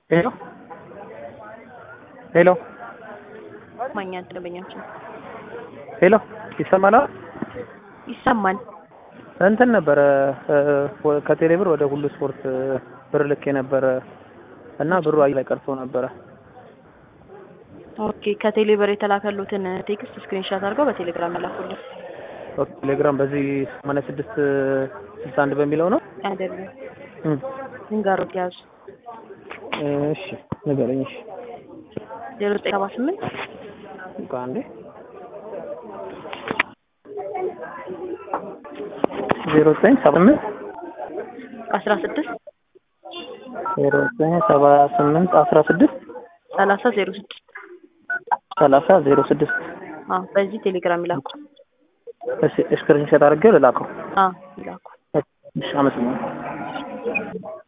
ሄሎ ሄሎ ማኛ ደንበኛችን ሄሎ ይሰማል? ይሰማል። እንትን ነበረ ከቴሌ ብር ወደ ሁሉ ስፖርት ብር ልኬ ነበረ እና ብሩ አየር ላይ ቀርቶ ነበረ። ኦኬ ከቴሌ ብር የተላከሉትን ቴክስት ስክሪንሻት አድርገው በቴሌግራም ያላኩልን ኦኬ ቴሌግራም በዚህ ሰማንያ ስድስት ስልሳ አንድ በሚለው ነው። አይደለም እም፣ ዝንጋሮት ያዙ እሺ ንገረኝ። እሺ ዜሮ ዘጠኝ ሰባ ስምንት ቆይ አንዴ ዜሮ ዘጠኝ ሰባ ስምንት አስራ ስድስት ዜሮ ዘጠኝ ሰባ ስምንት አስራ ስድስት ሰላሳ ዜሮ ስድስት ሰላሳ ዜሮ ስድስት አዎ በዚህ ቴሌግራም ይላኩ። እሺ ስክሪንሾት አድርጌው ልላከው። አዎ ይላኩ። እሺ አመሰግናለሁ።